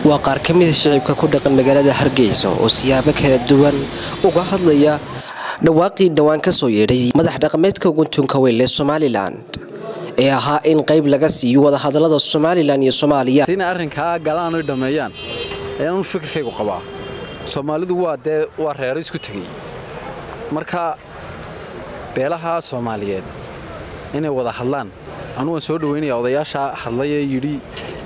waa qaar ka mida shicibka ku dhaqan magaalada hargeysa oo siyaabo kala duwan uga hadlaya dhawaaqii dhowaan ka soo yeedhay madax dhaqameedka guntunka weyn ee somalilan ee ahaa in qayb laga siiyo wadahadalada somalilan iyo soomaaliya inay arrinkaa galaan oy dhammeeyaan ayaanu fikirkaygu qabaa soomaalidu waa dee waa reero isku tegey marka beelaha soomaaliyeed inay wada hadlaan anugu waan soo dhoweynaya odayaasha hadlayee yidhi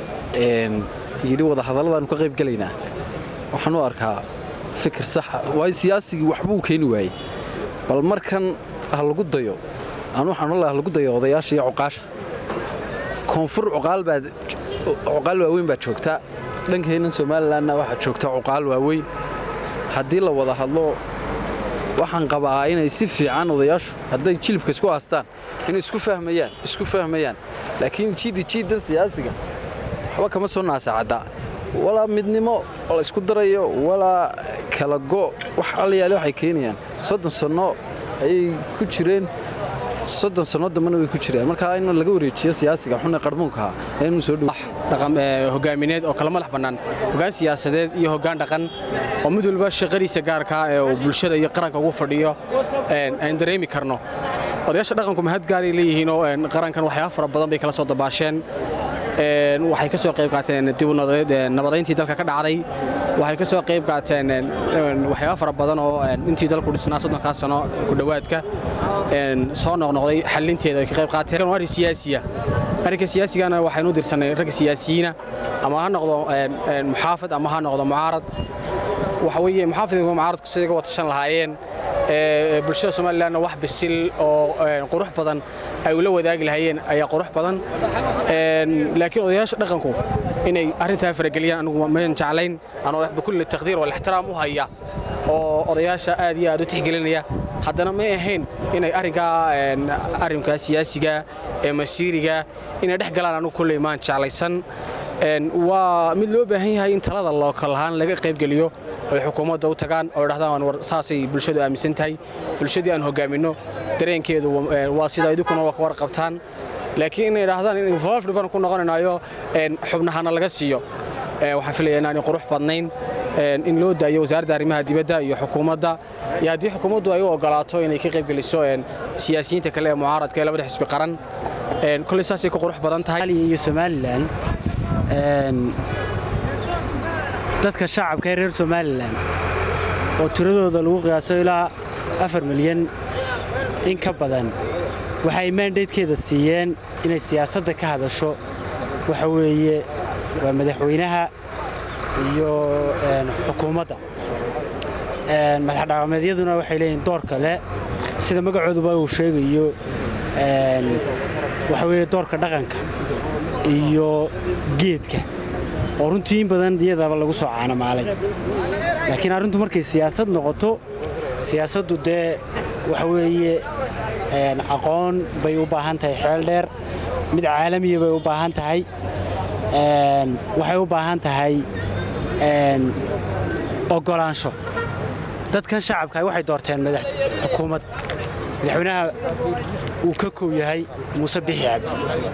yidhi wadahadalladaanu ka qayb gelaynaa waxaan u arkaa fikir saxa waayo siyaasigii waxbuu keeni waayey bal markan ha lagu dayo anu waxaan olaha lagu dayo odayaasha iyo cuqaasha koonfur cuqaal waaweyn baa joogta dhankeennan somalilanna waxaa joogta cuqaal waaweyn haddii la wada hadlo waxaan qabaa inay si fiican odayaashu hadday jilibka isku haastaan inay isku fahmayaan isku fahmayaan laakiin jiidi jiiddan siyaasiga waxba kama soo naasacadda walaa midnimo la isku darayo walaa kala go wax allayaale waxay keenayaan soddon sanno ayay ku jireen soddon sanno dambana way ku jireen markaa in laga wareejiyo siyaasiga xune qarmuunkaha inuu soo dhow hogaamineed oo kala madax bannaan hoggaan siyaasadeed iyo hoggaan dhaqan oo mid walba shaqadiisa gaarkaa ee uu bulshada iyo qaranka ugu fadhiyo aan dareemi karno odayaasha dhaqanku mahad gaaray leeyihiinoo qarankan waxyaaba fara badan bay kala soo dabaasheen waxay ka soo qayb qaateen dib nabadayntii dalka ka dhacday waxay ka soo qayb qaateen waxyaaba fara badan oo intii dalku dhisnaa soddonkaa sano ku dhowaadka soo noqnoqday xallinteeda ay ka qayb qaateen waa arrin siyaasiya arrinka siyaasigana waxaynu dirsanay ragga siyaasiyiina ama ha noqdo muxaafad ama ha noqdo mucaarad waxa weeye muxaafid iyo mucaaradku siday uga watashan lahaayeen bulshada somalilanna wax bisil oo qurux badan ay ula wadaagi lahaayeen ayaa qurux badan laakiin odayaasha dhaqanku inay arrintaa farageliyaan anigu mayan jeclayn anoo bikulli taqdiir walixtiraam u haya oo odayaasha aad iyo aad u tixgelinaya haddana may ahayn inay arrinkaa arrinkaa siyaasiga ee masiiriga inay dhex galaan anigu kulley maan jeclaysan waa mid loo baahan yahay in talada lookal ahaan laga qaybgeliyo oy xukuumadda u tagaan oo idhahdaan war saasay bulshadu aaminsan tahay bulshadii aan hogaaminno dareenkeedu waa sida idinkuna waa ka warqabtaan laakiin inay idhaahdaan in involved baan ku noqonaynayo xubnahana laga siiyo waxaan filaya inaanay qurux badnayn in loo daayo wasaaradda arrimaha dibadda iyo xukuumadda iyo haddii xukuumaddu ay u ogolaato inay ka qaybgeliso siyaasiyiinta kale ee mucaaradka ee labada xisbi qaran kolley saasay ku qurux badan tahay iyo somalilan dadka shacabka ee reer somalilan oo tiradooda lagu qiyaaso ilaa afar milyan in ka badan waxay maandaydkeeda siiyeen inay siyaasadda ka hadasho waxa weeye waa madaxweynaha iyo xukuumadda madaxdhaqameedyaduna waxay leeyihin door kale sida magacooduba uu sheegayo waxa weeye doorka dhaqanka iyo geedka oo runtii in badan iyadaba lagu soo caanamaalay laakiin arrintu markay siyaasad noqoto siyaasaddu dee waxa weeye aqoon bay u baahan tahay xeel dheer mid caalamiya bay u baahan tahay waxay u baahan tahay ogolaansho dadkan shacabka waxay doorteen xukuumad madaxweynaha uu ka kow yahay muuse bixi cabdi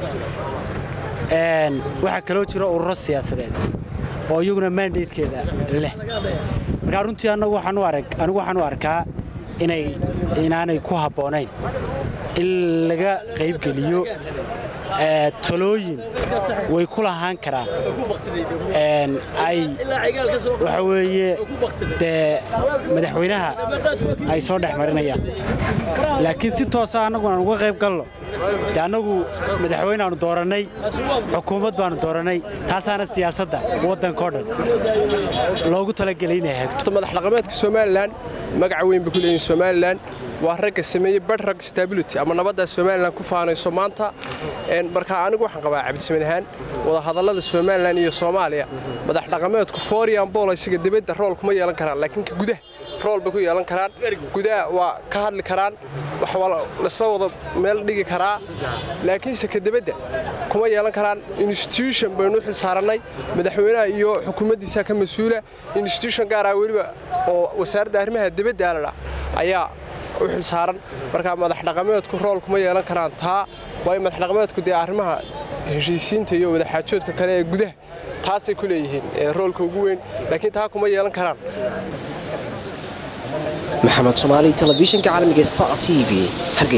waxaa kaloo jira ururo siyaasadeed oo iyaguna maandaydkeeda leh markaa runtii anigu waxaan u arkaa inaanay ku habboonayn in laga qaybgeliyo talooyin way ku lahaan karaan ay waxa weeye dee madaxweynaha ay soo dhex marinayaan laakiin si toosa annagu aan uga qayb galno de annagu madaxweyneaanu doorannay xukuumad baanu doorannay taasaana siyaasadda waddankao dhan loogu talagelay inay hagto madax dhaqameedka somalilan magaca weyn bay ku leeyihin somalilan waa ragga sameeyey badhrag stability ama nabadda somalilan ku faanayso maanta marka anigu waxaan qabaa cabdisamed ahaan wadahadallada somalilan iyo soomaaliya madax dhaqameedku forian bool isaga dibadda rool kuma yeelan karaan laakiin ka gudaha rool bay ku yeelan karaan gudaha waa ka hadli karaan wax laisla wada meel dhigi karaa laakiinse ka dibadda kuma yeelan karaan institution baynu u xil saarannay madaxweynaha iyo xukuumaddiisa ka mas-uula institution gaaraa weliba oo wasaaradda arrimaha dibadda alala ayaa u xil saaran markaa madax dhaqameedku rool kuma yeelan karaan taa waayo madax dhaqameedku dee arrimaha heshiisiinta iyo wadaxaajoodka kale ee gudaha taasay ku leeyihiin roolka ugu weyn laakiin taa kuma yeelan karaan maxamed soomaali telefishinka caalamiga star t v